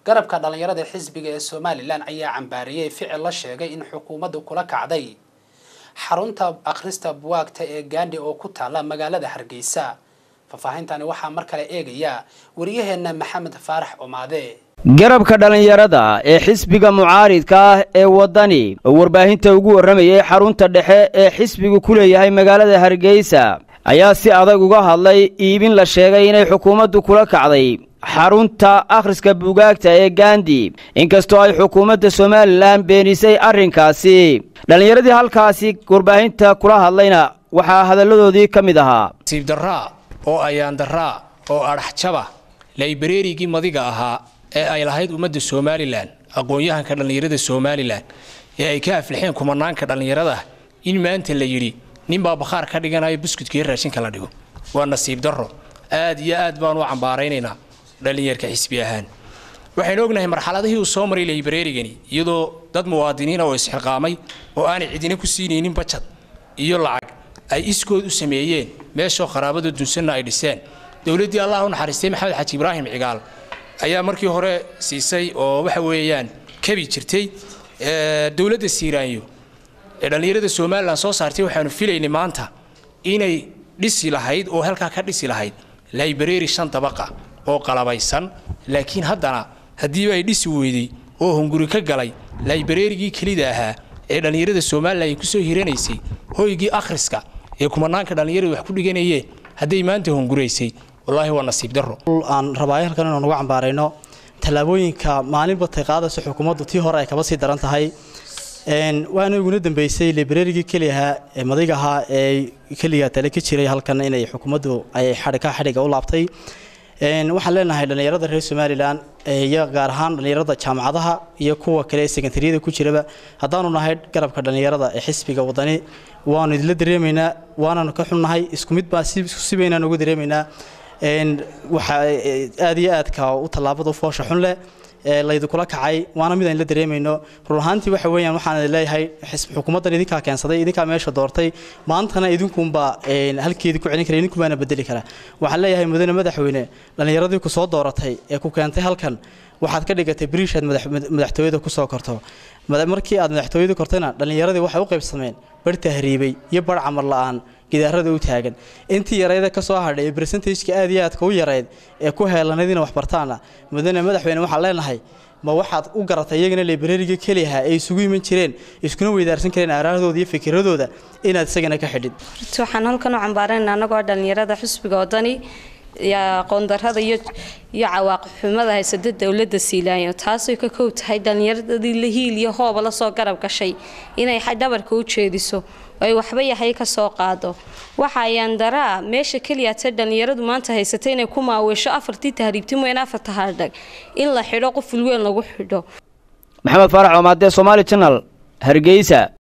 garabka dhallinyarada xisbiga ee somalilan ayaa cambaariyey ficil la sheegay in xukuumaddu kula kacday xarunta akhrista buwaagta ee gaandhi oo ku taala magaalada hargeysa faahfaahintani waxaa mar kale eegaya wariyaheenna maxamed faarax omaade garabka dhallinyarada ee xisbiga mucaaridka ah ee waddani oo warbaahinta ugu warramayay xarunta dhexe ee xisbigu ku leeyahay magaalada hargeysa ayaa si adag uga hadlay iibin la sheegay inay xukuumaddu kula kacday xarunta akhriska buugaagta ee gandi inkastoo ay xukuumadda somalilan beenisay arrinkaasi dhallinyaradii halkaasi warbaahinta kula hadlayna waxaa hadalladoodii ka mid ahaa siibdaraa oo ayaandaraa oo adhaxjaba laybareerigii madiga ahaa ee ay lahayd ummadda somalilan aqoon-yahanka dhallinyarada somalilan ee ay ka aflixeen kumanaanka dhallinyarada in maanta la yidhi ninbaa bakhaar ka dhiganayo buskudkaiyo raashinka la dhigo waa nasiib darro aad iyo aad baan u cambaaraynaynaa dhallinyarka xisbi ahaan waxaynu ognahay marxaladihii uu soo maray laybareerigani iyadoo dad muwaadiniina oo isxilqaamay oo aanay cidina ku siinaynin bajad iyo lacag ay iskood u sameeyeen meeshoo qaraabada dunsanna ay dhiseen dowladdii allah u naxariistay maxamed xaji ibraahim cigaal ayaa markii hore siisay oo waxa weeyaan kabi jirtay dowladda siiraanyo ee dhallinyarada somalilan soo saartay waxaanu filaynay maanta inay dhisi lahayd oo halkaa ka dhisi lahayd laybareeri shan dabaqa oo qalabaysan laakiin haddana haddiiba ay dhisi weyday oo hunguri ka galay laybareerigii kelida ahaa ee dhallinyarada somalilan ay kusoo hiranaysay hoygii akhriska ee kumanaanka dhallinyarada wax ku dhiganayeen hadday maanta hunguraysay wallaahi waa nasiib darro aan rabaayo halkan inaan uga cambaarayno tallaabooyinka maalinba tay qaadayso xukuumaddu tii hore ay kaba sii daran tahay waana iguna dambeysay librarigii keliahaa ee madayga ahaa ee keliga tale ka jiray halkan inay xukuumaddu ay xadhika xadhiga u laabtay waxaan leenahay dhallinyarada reer somalilan iyo gaar ahaan dhallinyarada jaamacadaha iyo kuwa kale ee sekondariyada ku jiraba haddaanu nahay garabka dhallinyarada ee xisbiga wadani waanu idinla dareemaynaa waananu ka xunnahay isku mid baa si baynaan uga dareemaynaa waxaa aad iyo aadka u tallaabada u foosha xun leh laydinkula kacay waana mid aan la dareemayno run ahaantii waxa weeyaan waxaan leeyahay xukuumaddan idinkaa keensaday idinkaa meesha doortay maantana idinkunbaa halkeedii ku celin kara idinkubaana bedeli kara waxaan leeyahay mudane madaxweyne dhallinyaradii ku soo dooratay ee ku keentay halkan waxaad ka dhigatay bariishaad madaxtooyada kusoo korto markii aad madaxtooyada kortayna dhallinyaradii waxay u qaybsameen bar tahriibay iyo bar camar la-aan gidaarada u taagan intii yarayda ka soo hadhay ee bersentageka aad iyo aadka u yarayd ee ku heelanayd ina waxbartaana mudane madaxweyne waxaan leenahay ma waxaad u garatay iyagana librariga keliyaha ay isugu iman jireen iskuna weydaarsan kareen aaraahooda iyo fikiradooda inaad isagana ka xidhid waxaan halkan u cambaarayna anagoo dhallinyarada xusbiga wadani aqoondarada iyo iyo cawaaqib xumada haysada dowlada siilaanyo taasay ka kow tahay dhallinyaradii la hiil iyo hooba lasoo garab gashay inay dhabarka u jeediso ay waxba yahay ka soo qaado waxa ayaan daraa meesha keliya ta dhallinyaradu maanta haysatay inay ku maaweesho afartii tahriibti mooyaan afarta haardhag in la xidho qof wilweyn lagu xidho maxamed faarax oomaadee somaali janal hargeysa